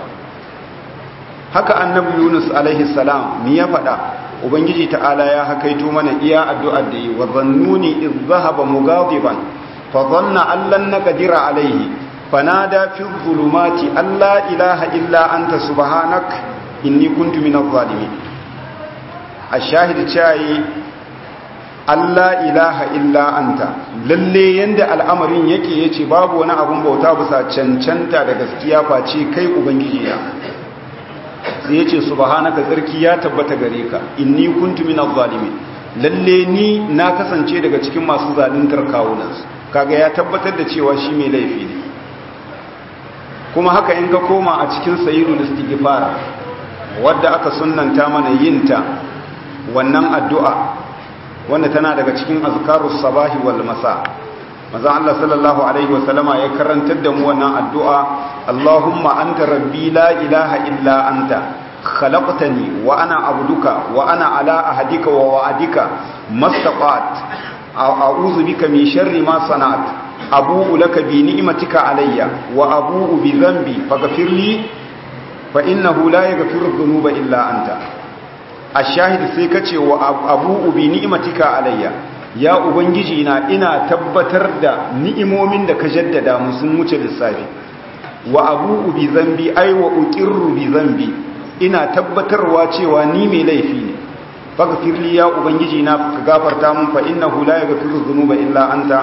haka annabi Yunus alaihi salam ni ya faɗa ubangiji ta'ala ya hakaito mana iya addu'ar da yi wa zannuni iz zahaba mughadiban fa dhanna an lan naqdira alaihi fanada fi dhulumati alla ilaha illa anta subhanak inni kuntu minadh zalimin ashahid chai alla ilaha illa anta lalle yanda al'amarin yake yace babu wani abun bauta bisa cancanta da gaskiya face kai ubangiji ya sai ya ce subhanaka tsarki ya tabbata gare ka inni kuntu minaz zalimin lalle ni na kasance daga cikin masu zaluntar kawunansu kaga ya tabbatar da cewa shi mai laifi ne kuma haka in ka koma a cikin sayyidul istighfar wadda aka sunnanta mana yinta wannan addu'a wanda tana daga cikin azkarus sabahi wal masa manzon Allah sallallahu alaihi wasallama ya karantar da mu wannan addu'a Allahumma anta rabbi la ilaha illa anta khalaqtani wa ana abduka wa ana ala ahadika wa wa'adika mastaqat a'udhu bika min sharri ma sana'at abu'u laka bi ni'matika alayya wa abu'u bi dhanbi faghfir li fa innahu la yaghfiru dhunuba illa anta ash-shahid sai kace wa abu'u bi ni'matika alayya ya ubangiji na ina tabbatar da ni'imomin da ka jaddada mu sun wuce lissafi wa abu'u bi dhanbi ay wa uqirru bi dhanbi ina tabbatarwa cewa ni mai laifi ne faghfir li ya ubangiji na ka gafarta mun fa innahu la yaghfiru dhunuba illa anta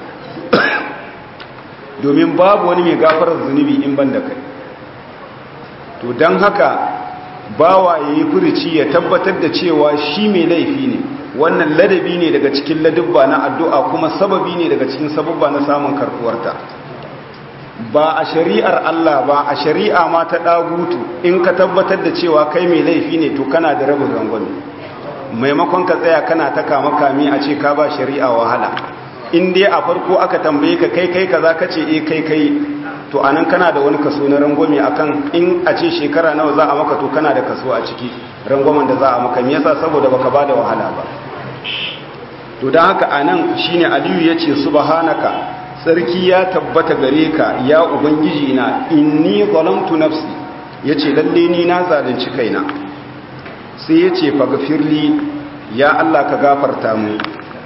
domin babu wani mai gafarar zunubi in ban da kai to don haka bawa ya yi furici ya tabbatar da cewa shi mai laifi ne wannan ladabi ne daga cikin ladubba na addu'a kuma sababi ne daga cikin sababba na samun karkuwarta ba a shari'ar Allah ba a shari'a ma ta ɗagutu in ka tabbatar da cewa kai mai laifi ne to kana da rabin rangwame maimakon ka tsaya kana ta kama kame a ce ka ba shari'a wahala in dai a farko aka tambaye ka kai kai kaza kace eh kai kai to anan kana da wani kaso na rangwame akan in a ce shekara nawa za a maka to kana da kaso a ciki rangwamen da za a maka me yasa saboda baka bada wahala ba to dan haka anan shine Aliyu yace subhanaka sarki ya tabbata gare ka ya ubangiji na inni zalamtu nafsi yace lalle ni na zalunci kaina sai yace faghfirli ya Allah ka gafarta mu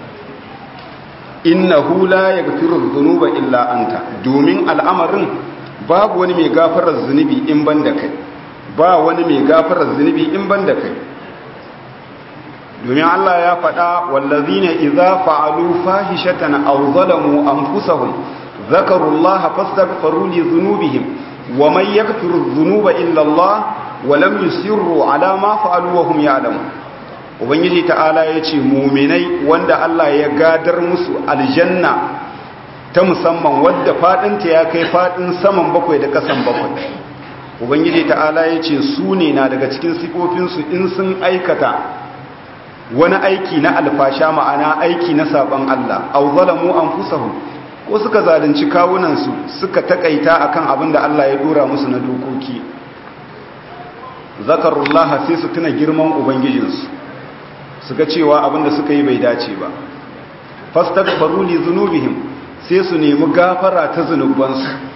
innahu la yaghfiru dhunuba illa anta domin al'amarin babu wani mai gafarar zunubi in banda kai ba wani mai gafarar zunubi in banda kai domin Allah ya faɗa wallazina idza fa'alu fahishatan aw zalamu anfusahum dhakaru Allah fastaghfiru li dhunubihim wa man yaghfiru dhunuba illa Allah wa lam yusirru ala ma fa'alu wa hum ya'lamun ubangiji ta'ala ya ce muminai wanda Allah ya gadar musu aljanna ta musamman wadda fadinta ya kai fadin saman bakwai da kasan bakwai ubangiji ta'ala ya ce su ne na daga cikin sifofinsu in sun aikata wani aiki na alfasha ma'ana aiki na saban Allah au zalamu anfusahum ko suka zalunci kawunansu suka takaita akan abin da Allah ya dora musu na dokoki zakarullah sai su tuna girman ubangijinsu su ga cewa abinda suka yi bai dace ba fastaghfaru li dhunubihim sai su nemi gafara ta zunubansu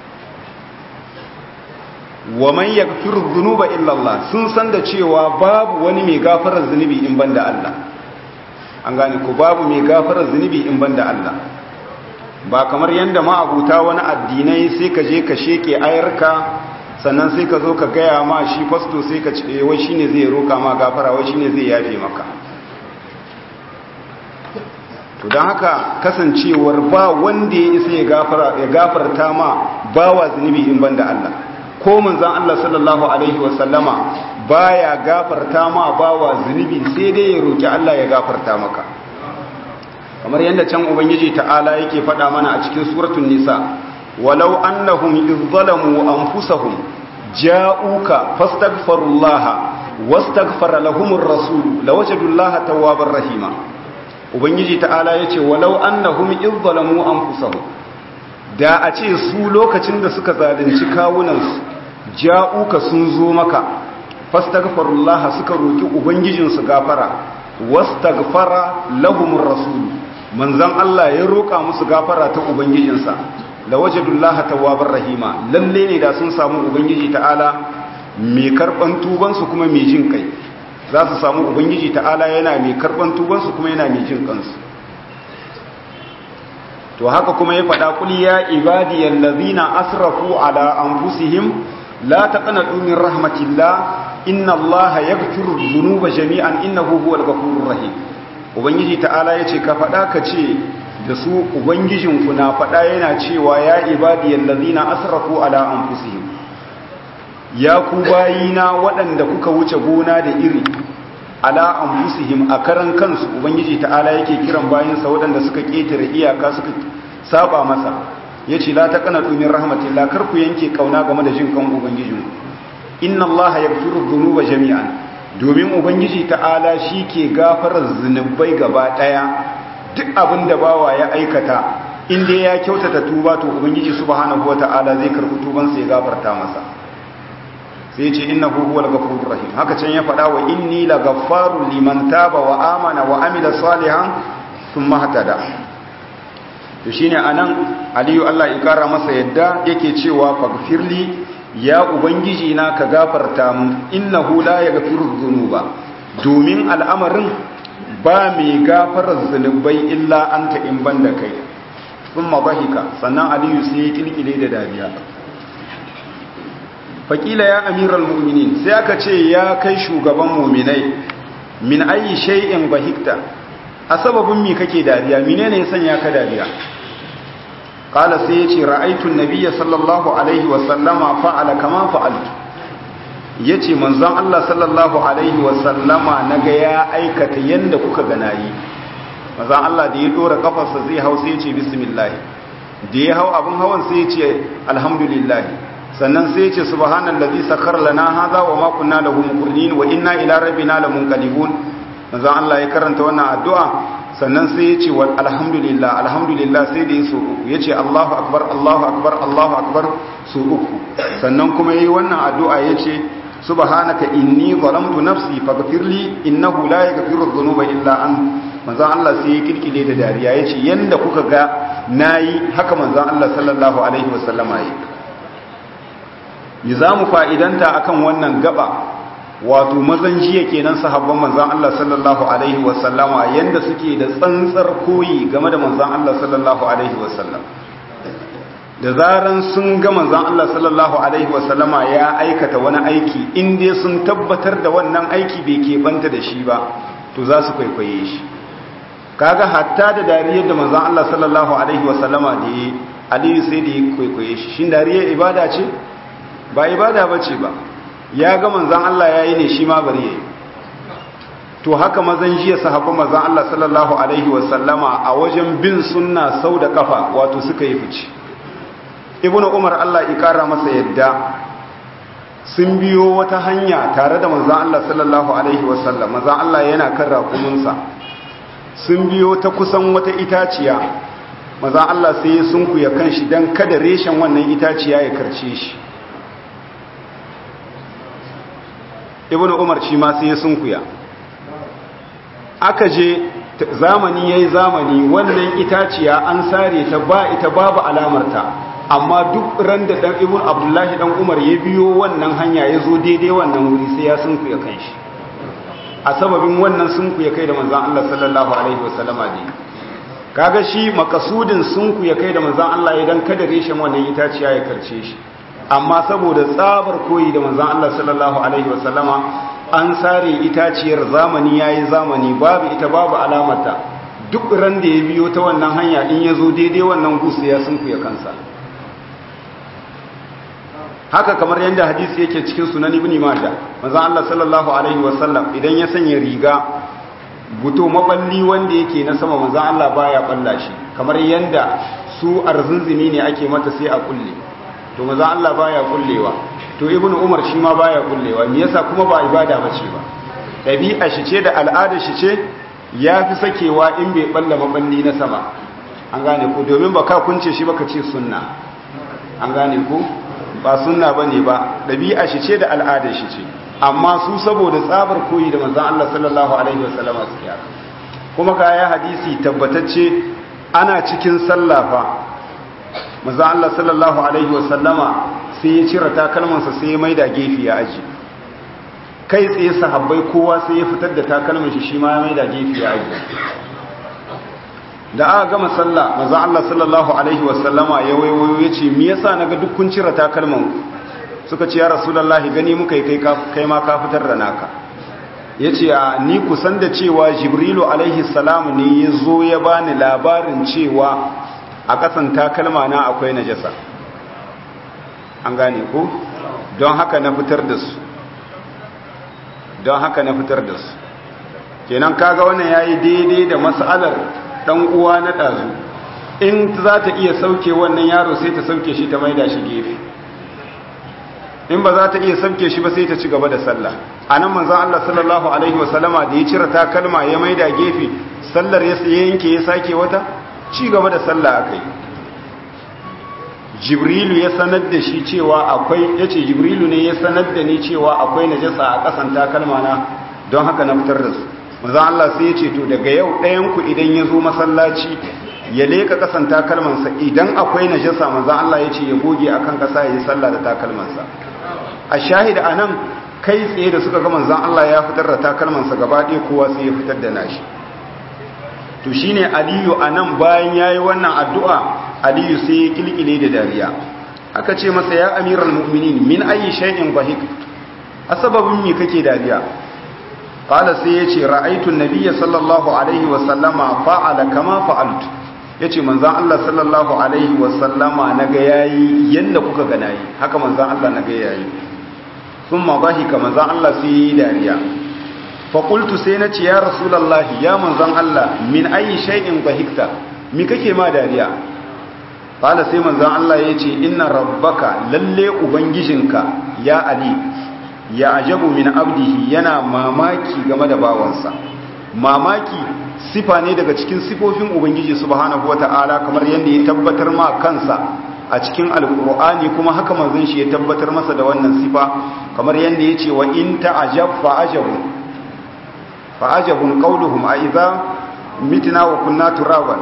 wa man yaghfiru dhunuba illa Allah sun san da cewa babu wani mai gafarar zunubi in banda Allah an gane ko babu mai gafarar zunubi in banda Allah ba kamar yanda ma abuta wani addinai sai ka je ka sheke ayarka sannan sai ka zo ka gaya ma shi fasto sai ka ce wai shine zai roka ma gafara wai shine zai yafe maka to don haka kasancewar ba wanda ya isa ya gafarta ma bawa zunubi in banda Allah ko manzon Allah sallallahu alaihi wasallama baya gafarta ma bawa zunubi sai dai ya roki Allah ya gafarta maka kamar yadda can ubangiji ta'ala yake faɗa mana a cikin suratul nisa walau annahum idh zalamu anfusahum ja'uka fastaghfirullaha wastaghfara lahumur rasul lawajadullaha tawwabar rahima ubangiji ta'ala yace walau annahum idh zalamu anfusahum da a ce su lokacin da suka zalunci kawunansu ja'uka sun zo maka fastaghfirullaha suka roki ubangijinsu gafara wastaghfara lahumur rasul manzon Allah ya roka musu gafara ta ubangijinsa la wajadullaha tawwabar rahima lalle ne da sun samu ubangiji ta'ala mai karban tuban su kuma mai jin kai za su samu ubangiji ta'ala yana mai karban tuban su kuma yana mai jin kansu to haka kuma ya faɗa kul ya ibadiyal ladina asrafu ala anfusihim la taqnatu min rahmatillah inna allaha yaghfiru dhunuba jami'an innahu huwal ghafurur rahim ubangiji ta'ala yace ka faɗa ka ce da su ubangijinku na faɗa yana cewa ya ibadiyar lazina asrafu ala anfusihim ya ku bayina waɗanda kuka wuce gona da iri ala anfusihim a karan kansu ubangiji ta'ala yake kiran bayansa waɗanda suka ƙetare iyaka suka saba masa yace la taqnatu min rahmatillah kar ku yanke kauna game da jin kan ubangiji inna allaha yaghfiru dhunuba jami'an domin ubangiji ta'ala shi ke gafarar zunubai gaba daya duk abin da bawa ya aikata inda ya kyautata tuba to ubangiji subhanahu wata'ala zai karɓi tubansa ya gafarta masa sai ce innahu huwal ghafurur rahim haka can ya faɗa wa inni laghaffarun liman taba wa amana wa amila salihan thumma hatada to shine anan aliyu Allah ya kara masa yadda yake cewa faghfirli ya ubangiji na ka gafarta mu innahu la yaghfiru dhunuba domin al'amarin ba mai gafarar zunubai illa anta in banda kai thumma dhahika sannan aliyu sai ya kilkile da dariya faƙila ya amiral mu'minin sai aka ce ya kai shugaban muminai min ayi shay'in bahikta a sababin mi kake dariya menene ya sanya ka dariya qala sai yace ra'aytu an-nabiyya sallallahu alaihi wa sallama fa'ala kama fa'altu yace manzon Allah sallallahu alaihi wa sallama naga ya aikata yanda kuka ga nayi manzon Allah da ya dora kafarsa zai hau sai yace bismillah da ya hau abin hawan sai yace alhamdulillah sannan sai ce subhanallazi sakhara lana hadha wa ma kunna lahu muqrinin wa inna ila rabbina lamunqalibun manzo Allah ya karanta wannan addu'a sannan sai ya ce wal alhamdulillah alhamdulillah sai da yaso uku yace Allahu akbar Allahu akbar Allahu akbar su uku sannan kuma yayi wannan addu'a yace subhanaka inni zalamtu nafsi faghfirli innahu la yaghfiru dhunuba illa an manzo Allah sai ya kirkire da dariya yace yanda kuka ga nayi haka manzo Allah sallallahu alaihi wasallama yi yi za mu fa'idanta a kan wannan gaba wato mazan jiya kenan sahabban manzan Allah sallallahu Alaihi wasallama yadda suke da tsantsar koyi game da manzan Allah sallallahu Alaihi wasallam da zaran sun ga manzan Allah sallallahu Alaihi wasallama ya aikata wani aiki inda sun tabbatar da wannan aiki bai keɓanta da shi ba to za su kwaikwaye shi kaga hatta da dariyar da manzan Allah sallallahu Alaihi wasallama da ya aliyu sai da ya kwaikwaye shi shi dariyar ibada ce ba ibada ba ce ba ya ga manzan Allah ya yi ne shi ma bari ya yi to haka mazan jiya sahabban manzan Allah sallallahu Alaihi wasallama a wajen bin sunna sau da kafa wato suka yi fice ibn umar Allah ikara masa yadda sun biyo wata hanya tare da manzan Allah sallallahu Alaihi wasallam manzan Allah yana kan rakuminsa sun biyo ta kusan wata itaciya manzan Allah sai ya sunkuya kan shi don kada reshen wannan itaciya ya karce shi ibn umar shi ma sai ya sunkuya aka je zamani yayi zamani wannan itaciya an sare ta ba ita babu alamarta amma duk ran da dan ibn abdullahi dan umar ya biyo wannan hanya ya zo daidai wannan wuri sai ya sunkuya kanshi a sababin wannan sunkuya kai da manzon Allah sallallahu alaihi wasallama ne kaga shi makasudin sunkuya kai da manzon Allah idan kada reshen wannan itaciya ya karce shi amma saboda tsabar koyi da manzan Allah sallallahu Alaihi wasallama an sare itaciyar zamani ya yi zamani babu ita babu alamata duk ran da ya biyo ta wannan hanya in ya zo daidai wannan gusa ya sunku ya kansa haka kamar yadda hadisi yake cikin sunan ibn majah manzan Allah sallallahu Alaihi wasallam idan ya sanya riga buto maballi wanda yake na sama manzan Allah baya balla shi kamar yadda su arzunzumi ne ake mata sai a kulle to maza Allah baya kullewa to ibn umar shi ma baya kullewa me yasa kuma ba ibada bace ba dabi'a shi ce da al'ada shi ce yafi sakewa in bai balla maballi na sama an gane ko domin ba ka kunce shi baka ce sunna an gane ko ba sunna bane ba dabi'a shi ce da al'ada shi ce amma su saboda tsabar koyi da manzon Allah sallallahu alaihi wasallama suke haka kuma ga ya hadisi tabbatacce ana cikin sallafa maza Allah sallallahu Alaihi wasallama sai ya cire takalmansa sai ya maida gefe ya aji kai tsaye sahabbai kowa sai ya fitar da takalman shi shi ma ya maida gefe ya aji da aka gama sallah maza Allah sallallahu Alaihi wasallama ya waiwayo ya ce me yasa naga duk kun cire takalman suka ce ya rasulullahi gani muka yi kai ma ka fitar da naka ya ce a ni kusan da cewa jibrilu alaihi salamu ne ya zo ya bani labarin cewa a ƙasan takalma na akwai najasa an gane ko don haka na fitar da su don haka na fitar da su kenan kaga wannan yayi daidai da mas'alar dan uwa na dazu in za ta iya sauke wannan yaro sai ta sauke shi ta maida shi gefe in ba za ta iya sauke shi ba sai ta ci gaba da sallah anan manzon Allah sallallahu alaihi wasallama da ya cire takalma ya maida gefe sallar ya yanke ya sake wata ci gaba da sallah akai jibrilu ya sanar da shi cewa akwai yace jibrilu ne ya sanar da ni cewa akwai najasa a kasan takalma na don haka na fitar da su manzon Allah sai ya ce to daga yau ɗayan ku idan ya zo masallaci ya leka kasan takalmansa idan akwai najasa manzon Allah ya ce ya goge akan kasa ya yi sallah da takalmansa a shahida anan kai tsaye da suka ga manzon Allah ya fitar da takalmansa gaba ɗaya kowa sai ya fitar da nashi to shine aliyu anan bayan yayi wannan addu'a aliyu sai ya kilkile da dariya aka ce masa ya amiral mu'minin min ayi shay'in bahik asbabin me kake dariya qala sai yace ra'aytu an-nabiyya sallallahu alaihi wa sallama fa'ala kama fa'altu yace manzon Allah sallallahu alaihi wa sallama naga yayi yanda kuka ga nayi haka manzon Allah naga yayi thumma bahika manzon Allah sai yi dariya faƙultu sai na ce ya rasulallahi ya manzan Allah min ayi shay'in bahikta mi kake ma dariya ƙala sai manzan Allah ya ce inna rabbaka lalle ubangijinka ya ali ya ajabu min abdihi yana mamaki game da bawansa mamaki sifa ne daga cikin sifofin ubangiji subhanahu wata'ala kamar yadda ya tabbatar ma kansa a cikin alkur'ani kuma haka manzon shi ya tabbatar masa da wannan sifa kamar yadda ya ce wa in ta'ajab fa ajabu fa'ajabun qauluhum a idza mitna wa kunna turaban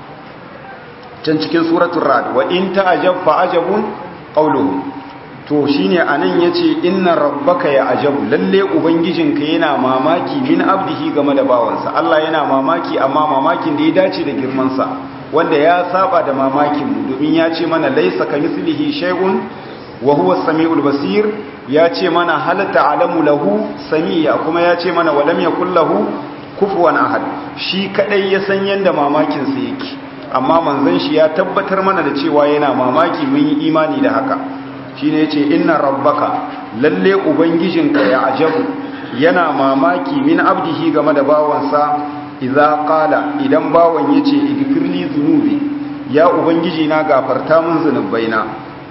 can cikin suratul rad wa in ta'ajab fa'ajabun qauluhum to shine anan yace inna rabbaka ya ajabu lalle ubangijinka yana mamaki min abdihi game da bawansa Allah yana mamaki amma mamakin da ya dace da girman sa wanda ya saba da mamakin mu domin ya ce mana laysa kamislihi shay'un wa huwa as-sami'ul basir ya ce mana halatta alamu lahu samiya kuma ya ce mana walam yakul lahu kufuwan ahad shi kadai ya san yanda mamakin sa yake amma manzon shi ya tabbatar mana da cewa yana mamaki mun yi imani da haka shine yace inna rabbaka lalle ubangijinka ya ajabu yana mamaki min abdihi game da bawansa idza qala idan bawan yace igfirli zunubi ya ubangiji na gafarta mun zunubaina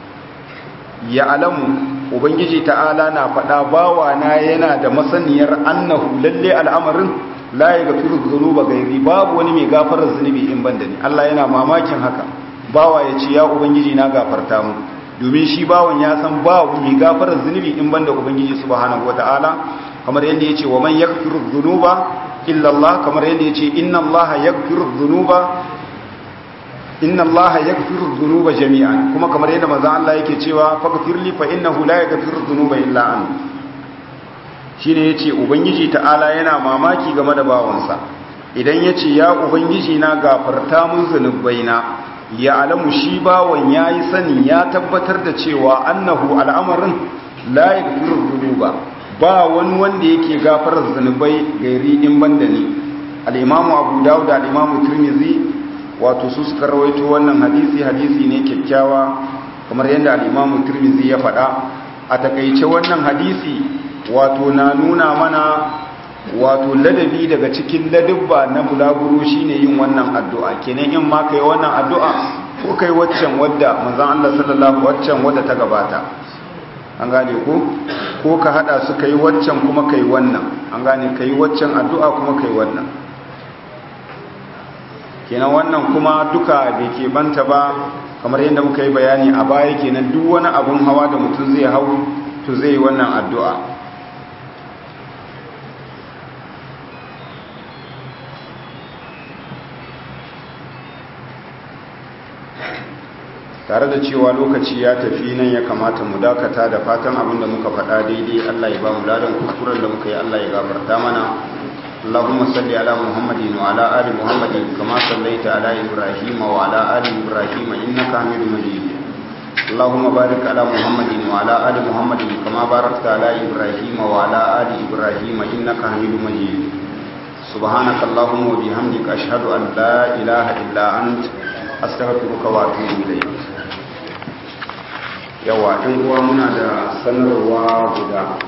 ya alamu ubangiji ta'ala na faɗa bawana yana da masaniyar annahu lalle al'amarin la ya gafiru zunuba gairi babu wani mai gafarar zunubi in banda ni Allah yana mamakin haka bawa ya ce ya ubangiji na gafarta mu domin shi bawan ya san babu mai gafarar zunubi in banda ubangiji subhanahu wata'ala kamar yadda yace wa man yaghfiru dhunuba illa Allah kamar yadda yace inna Allah yaghfiru dhunuba inna allaha yaghfiru dhunuba jami'an kuma kamar yadda manzon Allah yake cewa faghfirli fa innahu la yaghfiru dhunuba illa an shine yace ubangiji ta'ala yana mamaki game da bawansa idan yace ya ubangiji na gafarta mun zunubaina ya alamu shi bawan yayi sani ya tabbatar da cewa annahu al'amarin la yaghfiru dhunuba ba wani wanda yake gafarar zunubai gairi in banda ni al-imamu abu dawud da al-imamu tirmidhi wato su suka rawaito wannan hadisi hadisi ne kyakkyawa kamar yadda al-Imam Tirmidhi ya faɗa a takeice wannan hadisi wato na nuna mana wato ladabi daga cikin ladabba na bulaguro shine yin wannan addu'a kenan in ma kai wannan addu'a ko kai waccan wadda manzon Allah sallallahu waccan wadda ta gabata an gane ko ko ka hada su kai waccan kuma kai wannan an gane kai waccan addu'a kuma kai wannan kenan wannan kuma duka bai ke banta ba kamar yadda muka yi bayani a baya kenan duk wani abun hawa da mutum zai hau to zai yi wannan addu'a tare da cewa lokaci ya tafi nan ya kamata mu dakata da fatan abin da muka faɗa daidai Allah ya ba mu ladan kuskuren da muka yi Allah ya gafarta mana اللهم صل على محمد وعلى آل محمد كما صليت على إبراهيم وعلى آل إبراهيم إنك حميد مجيد اللهم بارك على محمد وعلى آل محمد كما باركت على إبراهيم وعلى آل إبراهيم إنك حميد مجيد سبحانك اللهم وبحمدك أشهد أن لا إله إلا أنت أستغفرك وأتوب إليك yawa ɗan uwa muna da sanarwa guda